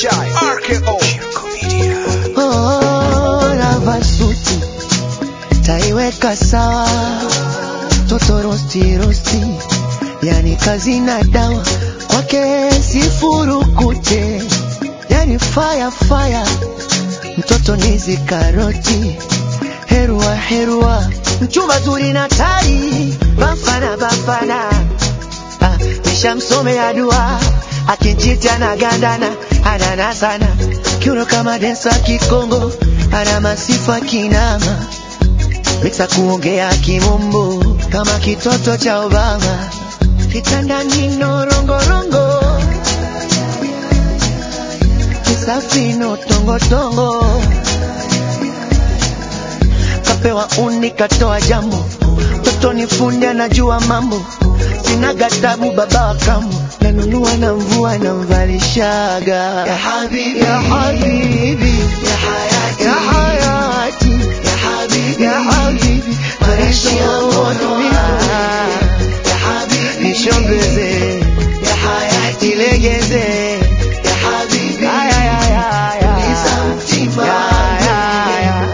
Chai RKO Oh, navaa suti taiweka sawa, toto rosti rosti, yani kazi na dawa kwake sifurukute, yani fire fire, mtoto nizi karoti, herua herua, mchumba zuri na tai, bafana bafana, ah, nishamsomea dua akinchiti anagandana anana sana kiuno kama densa kikongo ana masifa kinama miksa kuongea kimombo kama kitoto cha Obama kitandani norongorongo kisafino tongotongo kapewa uni katoa jambo toto ni fundi anajua mambo sina gatabu baba wa kambo nanunua na mvua na mvalishaga ya habibi ya habibi ya hayati ya hayati ya habibi ya habibi mareshi ya moto ya habibi nishombeze ya hayati ilegeze ya habibi ya ya ya ya Lisa mtima ya ya ya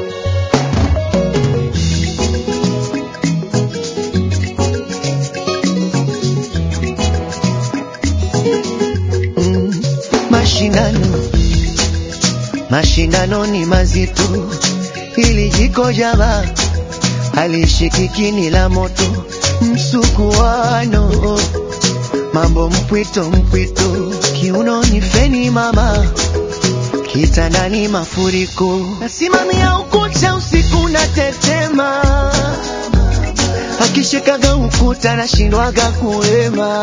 Mm, mashindano mashindano ni mazito, ili jiko jaba halishikiki ni la moto, msukuano mambo mpwito mpwito, kiuno ni feni mama, kitandani mafuriko, nasimamia ukuta usiku na tetema, akishikaga ukuta nashindwaga kuema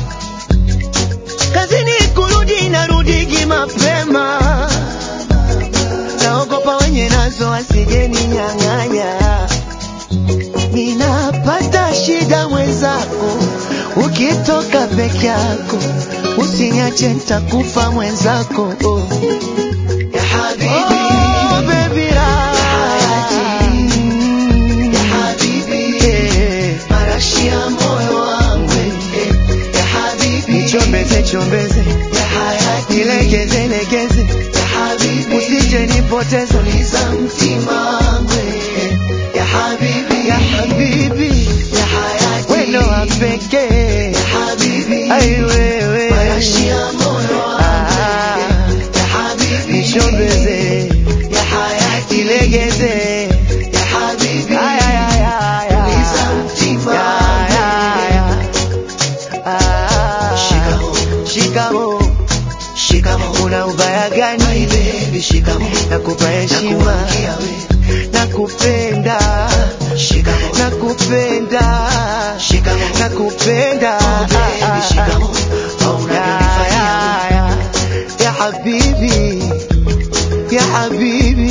kazini kurudi narudigi mapema, naogopa wenye nazo wasijeni nyang'anya. Ninapata shida mwenzako, ukitoka peke yako usiniache, nitakufa mwenzako oh. Ya habibi, oh, baby ya habibi, eh, marashi ya moyo wangu eh, ya habibi, nichombeze chombeze, ya hayati, nilegeze legeze, ya habibi, usije nipoteze, uliza mtima wangu eh, ya habibi, ya habibi, ya hayati, wendo wa pekee, ya habibi, ai wewe, marashi ya moyo wangu ya habibi, nichombeze, ya hayati, nilegeze, ya habibi, ay, ay, ay, ay, ay. uliza mtima wangu Ah, shikamo shikamo, una ubaya gani? My baby, shikamo, nakupa heshima, nakupenda, shikamo, nakupenda, shikamo, nakupenda, oh baby, shikamo, ya, ya, ya, ya habibi, ya habibi